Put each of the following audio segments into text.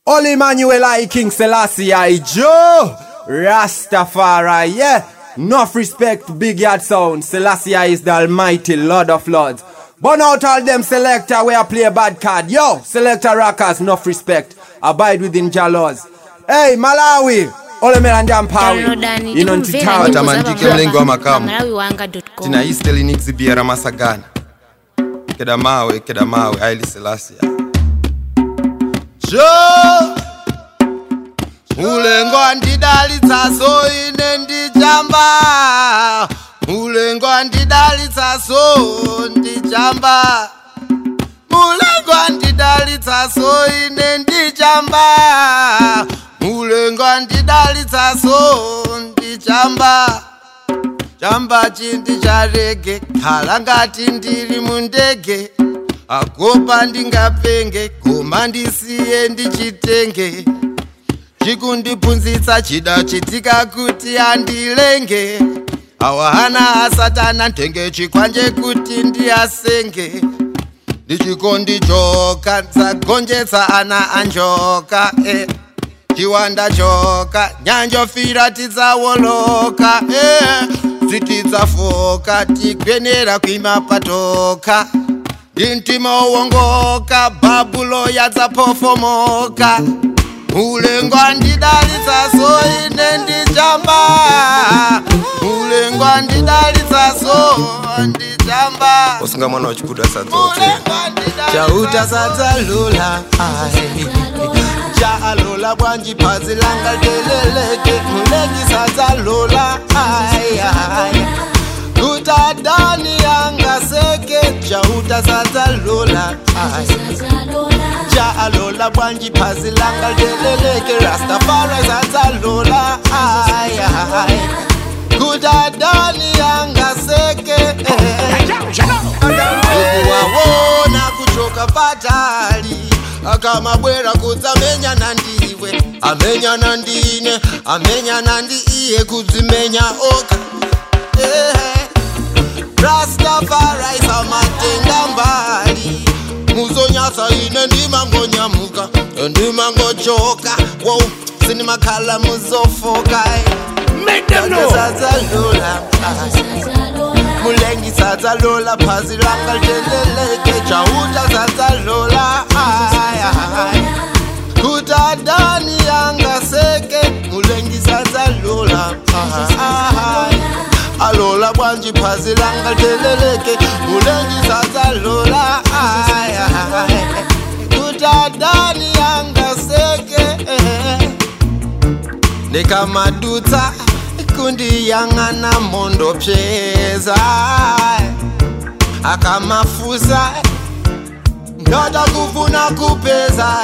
All Emmanuel I King Selassie I Joe Rastafari, yeah. Enough respect, big yard sound. Selassie I is the almighty Lord of Lords. Burn out all them selector where I play a bad card. Yo, selector rockers, enough respect. Abide within Jah laws. Hey, Malawi. Ole melanja mpawi. downloadani Ino tikumvera ntitawi. nyimbo Tamandike mlengo wa makamu. malawiwanga.com tina isteli nixibiera masagana keda mawe keda mawe aili selasia jo mulengo andidalitsaso ine ndijamba mulengo andidalitsaso ndijamba mulengo andidalitsaso ine ndijamba mulengo andidalitsaso ndijamba chamba chindi charege khala ngati ndiri mundege agopa ndingapenge goma ndisiye ndichitenge chikundibvunzitsa chida chitika kuti andilenge awahana asatana ntenge chikwanje kuti ndiasenge ndichikondi joka dzagonjetsa ana anjoka eh. chiwanda choka nyanjofira tidzawoloka eh. dzitidzafoka tigwenera kuimapatoka dintima owongoka bhabulo yadzapofomoka mulengo andidalitsaso ine ndijamba mulengo andidalitsaso ndijamba usinga mwana wachikuda sadzote chauta sadzalula chaalola bwanji phazi langa leleleke mulengi sadzalula kutadani yanga seke chauta sadzalula chaalola bwanji phazi langa leleleke rastafari sadzalula kutadani yanga seke ukuwawona kuchoka patali akamabwera kudzamenyana ndiwe amenyana ndine amenyana ndi iye kudzimenya oka Eh, rastafari samatenga mbali muzonyasa ine ndimangonyamuka ndimangochoka wow sinimakhala muzofoka sadzalula mulengi sadzalola phazi langa liteleleke chauta sadzalola kutadani yanga seke mulengi sadzalola alola bwanji phazi langa liteleleke mulengi sadzalola kutadani yanga seke ndikamadutsa kundiyang'ana mondo pyeza akamafusa ndoda kufuna kupeza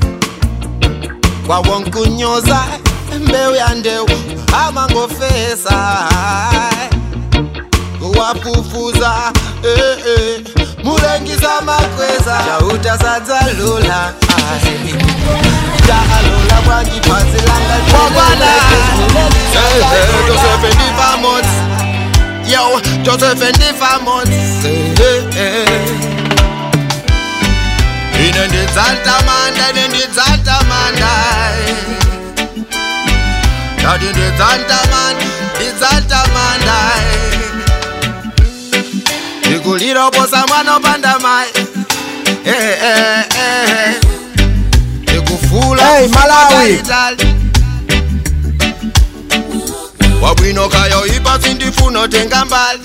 kwawonkunyoza mbeu ya ndeu amangofesa kuwapufuza eh, eh. mulengisa makweza chauta sadzalula jaalola bwanji phazi langa josefe ndifamot yo josefe ndifamot ine ndidzatamanda ine ndidzatamanda ndati ndidzatamanda ndidzatamanda ndikuliraposa mwana opanda mai ndikufula Hey, Malawi. wabwino kayo ipasi ndifuna tenga mbali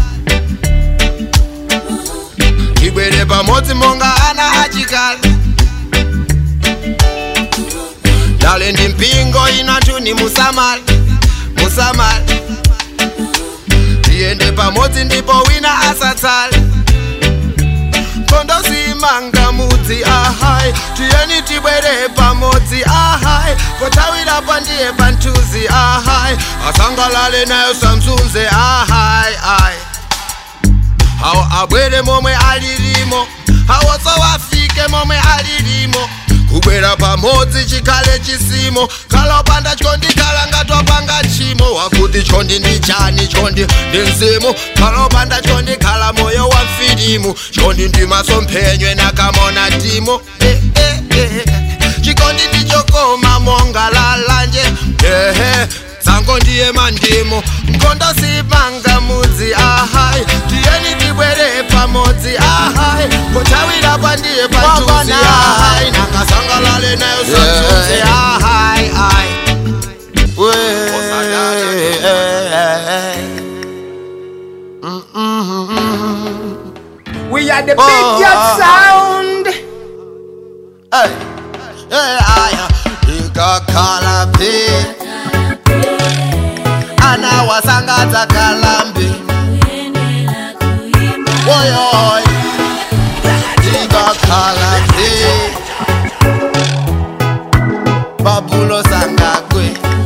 ibwere pamodzi monga ana achikala dale ndi mpingo inatuni musamali musamali tiyende pamodzi ndipo wina asatsale kondosimanga mudzi ahai tiyeni tibwere pamodzi ahai potawirapo ndiye pantuzi ahai asangalale nayo samsunze ahai ai awo abwere momwe alilimo awotso wafike momwe alilimo kubwera pamodzi chikhale chisimo khala opanda chikondi khala ngatopanga chimo wakuti chondi ndi chani chondi ndi mzimu khala opanda chondi khala moyo wa mfilimu chondi ndi masomphenywe nakamona timo eh, eh, eh. chikondi ndi yako ndiye mandimu nkondo sipanga mudzi ahai tiyeni tibwere pamodzi ahai kutawira pandiye pantuzi ahai nangasangalale nayo santuzi ahai ai We are the Oh, big cat oh, sound. Hey, hey, aya, ikakhala phi ana wasangadza kalambi oyoy ikakhala phi babulo sangagwe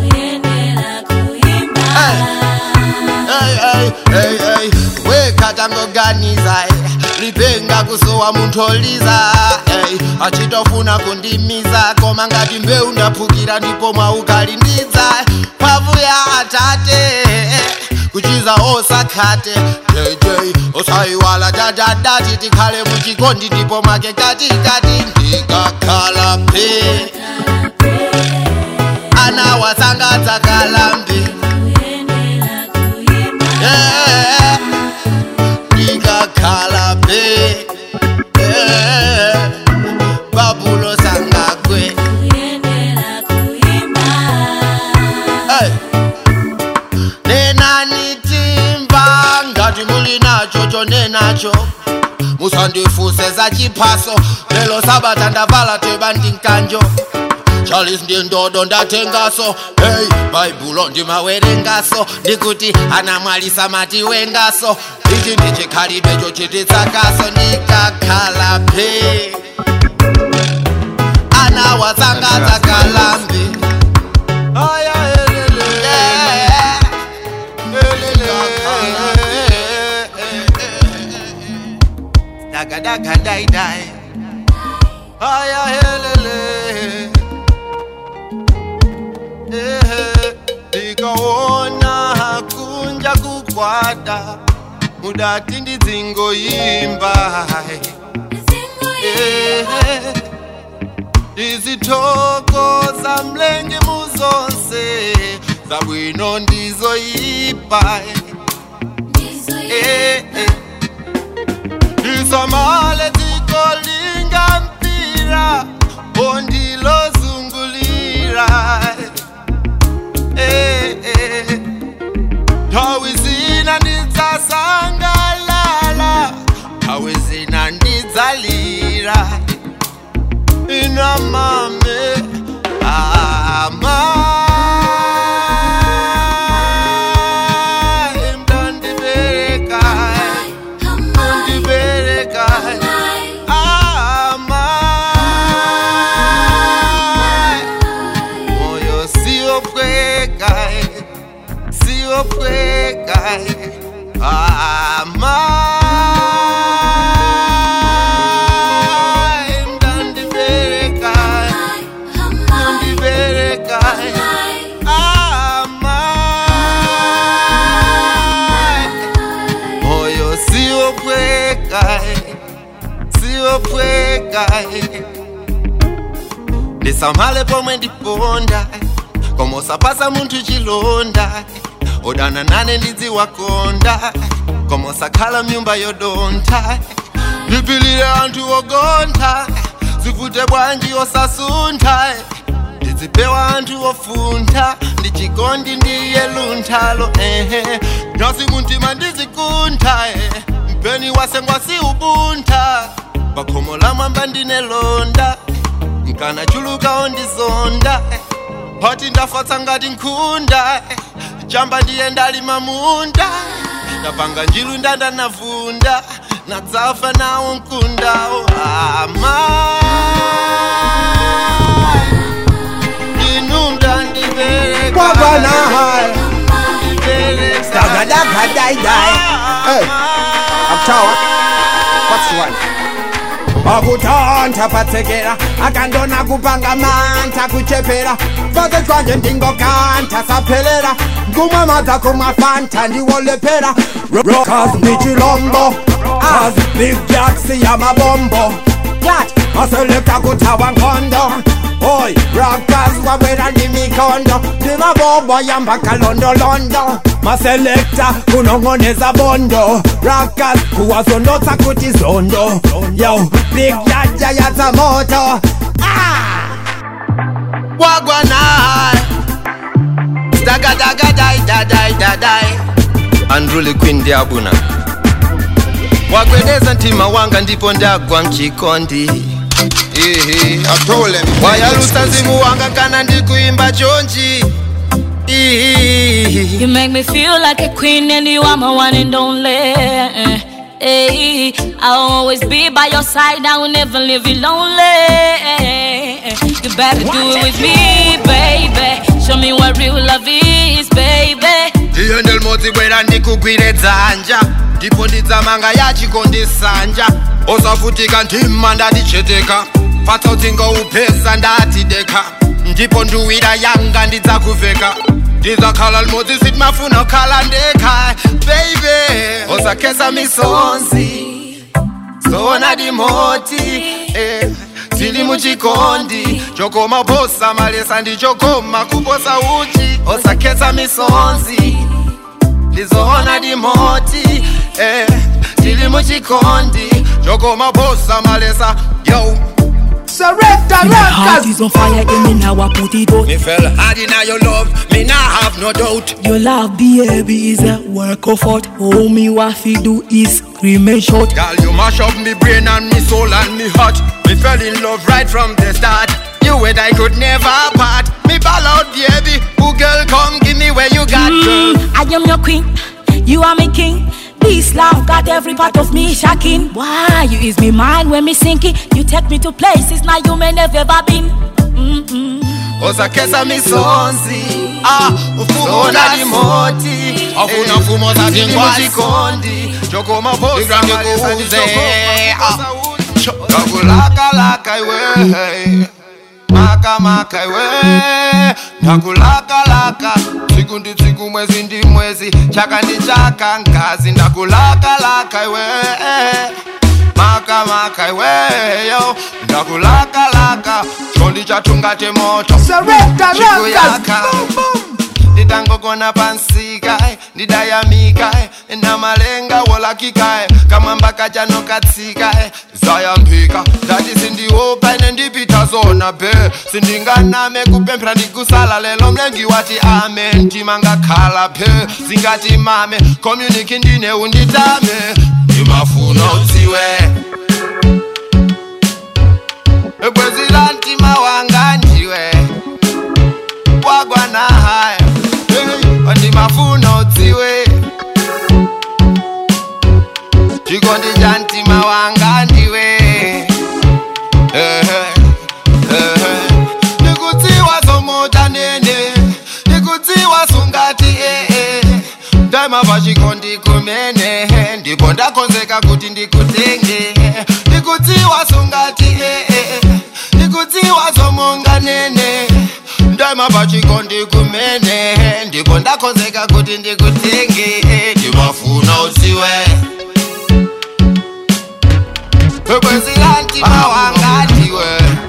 hey, hey, hey, hey. wekatangoganiza lipenga kusowa munthu oliza hey. achitofuna kundimiza koma ngati mbewu ndaphukira ndipo mwaukalindidza mphamvu ya atate kuchiza osakhate jj osayiwala dadadati tikhale muchikondi ndipo mwake katikati ndikakhala phe ana wasangadza kalambi Eh, ndikakhala phe Eh, babulo sangagwe Hey. nenani timba ngati muli nacho chonenacho musandifuse za chiphaso lelo sabata ndavala teba ndinkanjo charles ndi ndodo ndatengaso hey baibulo ndimawerengaso ndikuti anamwalisa mati wengaso ichi ndichikhalidwe chochititsakaso ndikakhala phe ana wasangadza kalambi aya elele Daga dai dai Aya helele Ehe Ndikaona kunja kukwata Mudati ndidzingoimba Ehe Ndizithokoza mlengi muzonse Zabwino ndizoipa Eh eh Isamale zikolinga mpira ondilozungulira eh, eh. Tawi zina ndidzasangalala tawi zina ndidzalira ina mame ama mdandibereka ndibereka ama moyo siopweka siopweka ama mdandibereka ndibereka ama moyo siopweka siopweka ndisamale pomwe ndiponda koma usapasa munthu chilonda odana nane ndidziwakonda koma usakhala mnyumba yodontha ndipilire anthu ogontha zivute bwanji osasuntha ndidzipewa anthu ofuntha ndichikondi ndiye lunthalo ehe nyasi muntima ndizikuntha eh. mpeni wasengwa si ubuntha pakhomo la mwamba ndine londa nkana chuluka ondizonda pati ndafatsa ngati nkhunda chamba ndiye ndalima munda ndapanga njilu ndanda navunda nadzafa nawo mkundawo ama inu mndandibereka Wagwana hai. ndibereka Daga daga dai dai. Hey, Uptown. What's the one? Pakutanta patsekera akandona kupanga manta kuchepera pake twanje ndingokanta saphelera ngumwe madza kumafanta ndiwolepera rockers ndi chilombo as big jaksi ya mabombo Flat, aselekta kuthawa nkhondo Boy, rockers wabwera ndi mikondo Ndiba mabobo yamba kalondo londo maselekta kunong'oneza bondo rakas kuwazondotsa kuti zondo yo big yaja yata moto ah! wagwanai dagadagadi dadai dadai andruli queen ndiabuna wagwedeza ntima wanga ndipo ndagwa mchikondi Ihi. wayalusa mzimu wanga kana ndikuimba chonji Ihi. You make me feel like a queen and you are my one and only. Hey, I'll always be by your side. I will never leave you lonely. You better do it with me, baby. Show me what real love is, baby. iyo ndelmodzi bwera ndikugwire dzanja ndipo ndidzamanga yachikondisanja osafutika ntima ndaticheteka patsautsingo upesa ndatideka ndipo nduwira yanga ndidzakuveka ndidzakhala limodzi sitimafuna kukhala ndekha baby osakhetsa misonzi zona dimoti eh, tili muchikondi chokoma posa malesa ndichokoma kuposa uchi osakhetsa misonzi ndizoona dimoti eh, tili muchikondi chokoma posa malesa yo Selecta My heart Records is on fire, give me now I put it out. me fell hard in your love me nah have no doubt Your love, baby, is a work of art. All me what fi do is scream and shout. Girl, you mash up me brain and me soul and me heart. Me fell in love right from the start. You and I could never part. Me ball out, baby. Who girl, come give me where you got, girl. Mm, I am your queen, you are my king. This love got every part of me shocking. Why you ease me mind when me sinking? You take me to places now you may never ever been. Mm-mm. osakhetsa misonzi ah ufuna limoti afuna mfumo zatingwasikondi chokoma posa ndakulakalaka iwe makamaka iwe ndakulakalaka tsiku ndi tsiku mwezi ndi mwezi chaka ndi chaka ngazi ndakulakalaka iwe makamaka iweyo ndakulakalaka chondi chatungate moto Selecta chikuyaka Records nditangogona pansika ndidayamika namalenga wolakika kamwamba kachanokatsika zayambika ndati sindiopa ine ndipita zona be sindinganame kupemphera ndikusala lelo mlengi wati amen mtima ngakhala phe zingati mame communiki ndine unditame ndimafuna udziwe bwezi la mtima wanga ndiwe wagwana haya hey, ndimafuna udziwe chikondi cha mtima wanga ndiwe Ehe, ehe. ndikudziwa somota nene ndikudziwa sungati ee ndaima pachikondi kumene ndipo ndakonzeka kuti ndikutenge ndikudziwa sungati ee ndikudziwa somonga nene ndaima pachikondi kumene ndipo ndakonzeka kuti ndikutenge ndimafuna udziwe bwezi la mtima wanga ndiwe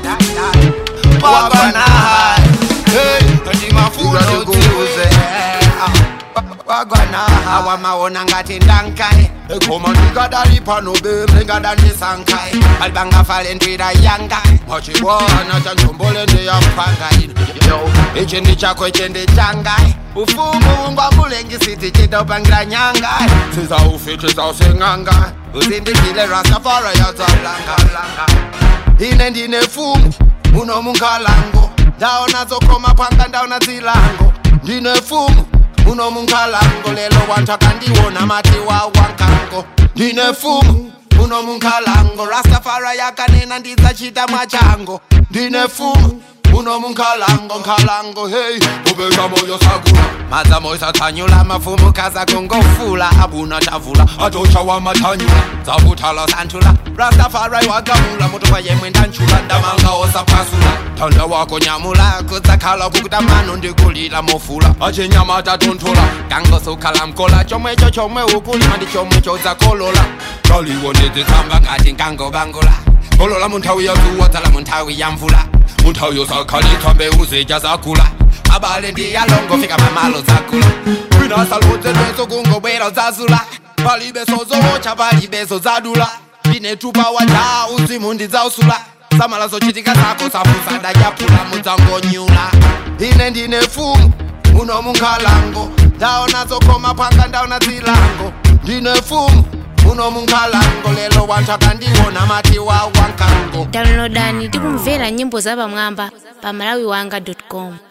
wagwana ndimafuna udziwe wagwana awamaona ngati ndankai koma ndikadali pano be mlingadandisankai alibangafale ndwira yanga machibwana chanjombole ndeyampangai ichi ndi chako ichi ndi changai ufumu ngwamulengisiti chitopangira nyangai sizaufiti zausing'anga uzindikile rastafara yazalanga ine ndine fumu muno munkalango ndaona zokoma panga ndaona zilango ndine fumu muno munkalango lelo wantu akandiwona mati wa wankango ndine fumu muno munkalango rastafara yakanena ndidzachita mwachango ndine fumu muno munkalango nkalango hey ubeka moyo sakula madza moyo satsanyula mafumu kaza kungofula abuna tavula atocha wa matanyula dzavutala santhula rastafari wagamula mutopa yemwe ndanchula ndamanga osapasula thanda wako nyamula kudzakhala kukuta mano ndikulira mofula achinyama tatontola kangosukhala mkola chomwecho chomwe ukulima ndi chomwe chodzakolola kaliwo ndidzitsamba ngati nkangobangula kolola munthawi yazuwa dzala munthawi ya mvula munthawi yosakhalitsa mbewu zija zakula abale ndiyalongo fika pamalo zakula kwinasaludze lweso kungobwera udzazula palibe sozowocha palibe sozadula ndinetupa waja uzimu ndidzausula samala zochitika zako safusa ndachapula mudzangonyula ine ndine fumu muno munkhalango ndaona zokoma phanga ndaona zilango ndine fumu muno munkhalango lelo wanthu akandiona mati wa wankango downloadani tikumvera nyimbo zapamwamba pa malawiwanga com